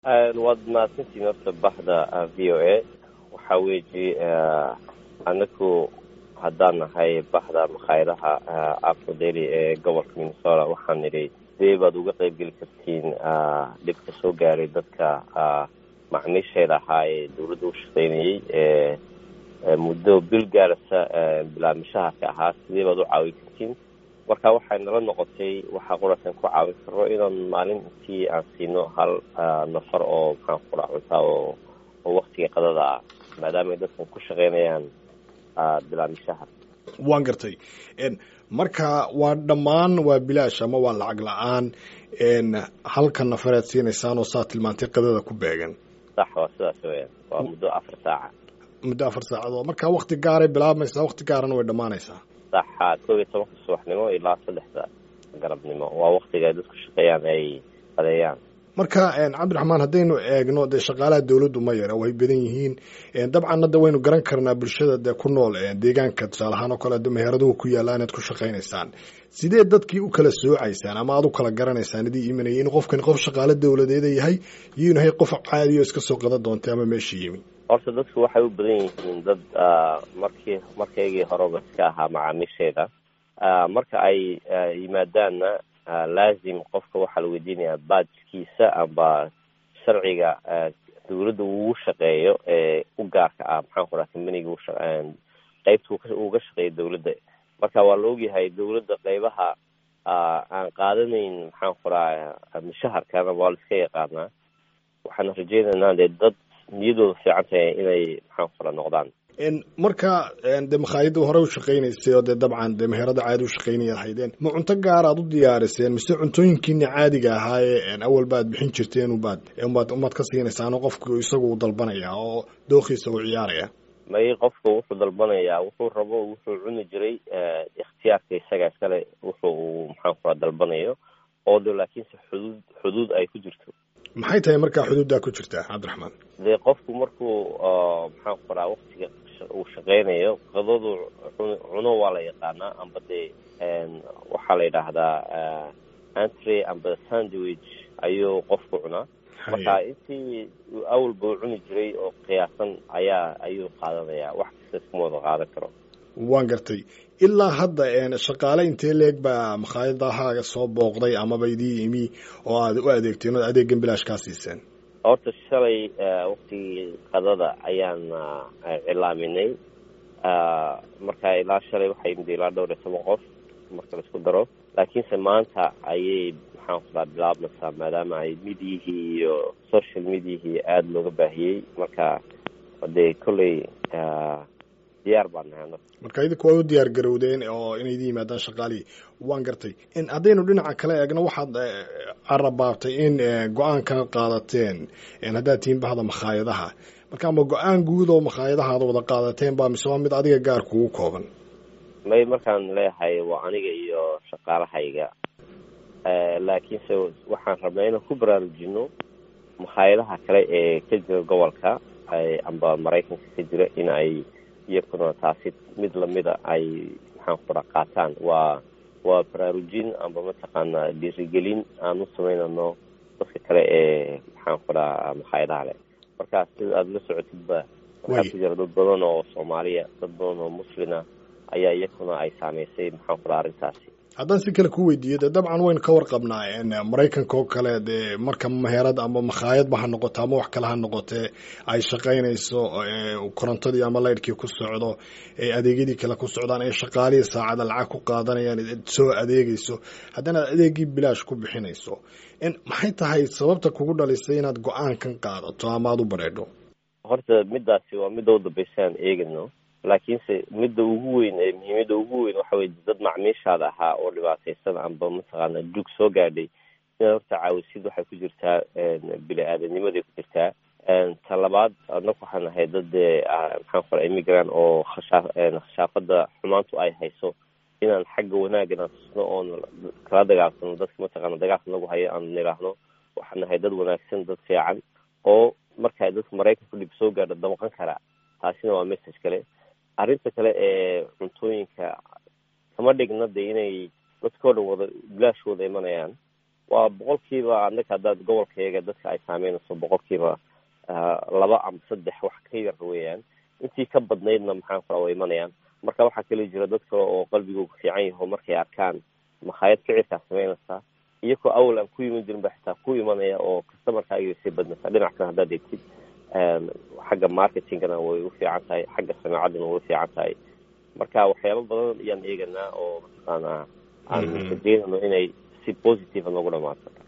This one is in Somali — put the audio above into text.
waad mahadsantiin horta baxda v o a waxaa weeji anaku haddaan nahay baxda makhaayadaha afrodeli ee gobolka minnesota waxaan nidhi sidee baad uga qeyb geli kartiin dhibka soo gaaray dadka macmiisheeda ahaa ee dawladda u shaqeynayay ee muddo bil gaarasa bilaabmishahaasi ahaa sidee baad u caawin kartiin marka waxay nala noqotay waxaa qurasan ku caawin karo inaan maalintii aan siino hal nafar oo maxaan kula cuntaa oo oo waktiga qadada ah maadaama ay dadkan ku shaqeynayaan bilaabmishaha waan gartay marka waa dhammaan waa bilaash ama waa lacag la-aan halka nafareed siinaysaan oo saa tilmaantay qadada ku beegan sax waa sidaas weyan waa muddo afar saaca muddo afar saacadood marka wakti gaaray bilaabmaysaa wakti gaarana way dhammaanaysaa saxa koob iyo tobanka subaxnimo ilaa saddexda galabnimo waa waktiga ay dadku shaqeeyaan ay adeeyaan marka cabdiraxmaan haddaynu eegno dee shaqaalaha dawladdu ma yara way badan yihiin dabcan hadda waynu garan karnaa bulshada dee ku nool deegaanka tusaale ahaan oo kale meheeraduhu ku yaalla inaad ku shaqaynaysaan sidee dadkii u kala soocaysaan ama aad u kala garanaysaan idii imanayay in qofkani qof shaqaalo dawladeeda yahay iyo inu yahay qof caadi oo iska soo qada doontay ama meesha yimi horta dadku waxay u badan yihiin dad markii markaygii horeba iska ahaa macaamiisheeda marka ay yimaadaanna laazim qofka waxaa la weydiinayaa baajkiisa amba sharciga dawladda ugu shaqeeyo ee u gaarka ah maxaan ku raha combaniga qeybta uga shaqeeya dawladda marka waa la ogyahay dawladda qeybaha aan qaadanayn maxaan ku raha mushaharkana waa la iska yaqaanaa waxaana rajeynaynaa dee dad niyadooda fiican tahay inay maxaan ku raha noqdaan marka dee makhaayadda hore u shaqaynaysay oo dee dabcan dee meherada caadi u shaqaynayaad haydeen ma cunto gaar aad u diyaariseen mise cuntooyinkiina caadiga ahaayee awalba aad bixin jirteen ubaad umaad umaad ka siinaysaan oo qofku isagu u dalbanaya oo dookiisa u ciyaaraya may qofku wuxuu dalbanayaa wuxuu rabo wuxuu cuni jiray ikhtiyaarka isaga iskale wuxuu uu maxaan ku raha dalbanayo oo de laakiinse xuduud xuduud ay ku jirto maxay tahay markaa xuduuddaa ku jirta cabdiraxmaan dee qofku markuu maxaan ku raha waktiga uu shaqeynayo qadadu cuno waa la yaqaanaa amba dee waxaa la yidhaahdaa antry amba sandwich ayuu qofku cunaa marka intii awalba u cuni jiray oo qiyaasan ayaa ayuu qaadanayaa wax kasta iskuma wada qaadan karo waan gartay ilaa hadda shaqaale intee leeg baa makhaayadahaaga soo booqday amaba idii imi oo aad u adeegteen oo adeegan bilaash kaa siiseen horta shalay waktigii qadada ayaan cilaaminay marka ilaa shalay waxay imid ilaa dhowr iyo toban qof marka la isku daro laakiinse maanta ayay maxaan ku raha bilaabmaysaa maadaama ay midiyihii iyo social mediahii aada looga baahiyey marka dee kolley diyaar baan nahay marka idinku waa u diyaar garowdeen oo inay idin yimaadaan shaqaalihii waan gartay haddaynu dhinaca kale eegno waxaad carabaabtay in go-aankana qaadateen haddaad tihiin bahda makhaayadaha marka ama go-aan guud oo makhaayadaha ad wada qaadateen baa mise waa mid adiga gaar kugu kooban may markaan leeyahay waa aniga iyo shaqaalahayga laakiinse waxaan rabnaa inaan ku baraarujino makhaayadaha kale ee ka jira gobolka amba maraykanka ka jira in ay iyakuna taasi mid lamida ay maxaan ku ra qaataan waa waa baraarujin amba mataqaana dhiirigelin aan u samaynano dadka kale ee maxaan ku raha makhaayadaha leh marka sida aada la socotidba waxaa ku jira dad badan oo soomaaliya dad badan oo muslina ayaa iyakuna ay saameysay maxaan ku raha arrintaasi haddaan si kale ku weydiiyo dee dabcan waynu ka warqabnaa maraykanka oo kale dee marka meherad ama makhaayadba ha noqoto ama wax kale ha noqotee ay shaqaynayso korontadii ama laydhkii ku socdo ee adeegyadii kale ku socdaan ee shaqaalihii saacada lacag ku qaadanayaan soo adeegayso haddana adeegii bilaash ku bixinayso maxay tahay sababta kugu dhalisay inaad go-aankan qaadato ama aada u bareedho horta midaasi waa midda u dambeysaan eegano laakiinse midda ugu weyn ee muhiimada ugu weyn waxa weye dad macmiishaada ahaa oo dhibaataysan amba mataqaana jug soo gaadhay inaad horta caawisid waxay ku jirtaa bini aadamnimaday ku jirtaa ta labaad annagu waxaan ahay dad dee maxaan ku raa immigrant oo khashaa khashaafada xumaantu ay hayso inaan xagga wanaagana tusno oon kala dagaalsano dadka mataqaana dagaalka nagu hayo aan nidhaahno waxaan nahay dad wanaagsan dad fiican oo marka dadka maraykanku dhib soo gaadho damqan karaa taasina waa message kale arrinta kale ee cuntooyinka kama dhigna de inay dadkao dhan wada bilaash wada imanayaan waa boqolkiiba annaga haddaad gobolkayaga dadka ay saameynayso boqolkiiba laba ama saddex wax ka yar weeyaan intii ka badnaydna maxaan kula way imanayaan marka waxaa kala jira dad kale oo qalbigoogu fiican yaho markay arkaan makhaayad kicirkaa sameynaysaa iyagoo awal aan ku iman jirin ba xitaa ku imanaya oo customerkaaga sii badnaysaa dhinac kale haddaad eegtid xagga marketingana way u fiican tahay xagga sanaacadana way u fiican tahay marka waxyaaba badan ayaan eeganaa oo mataqaanaa aan rajeynayno inay si positive noogu dhamaato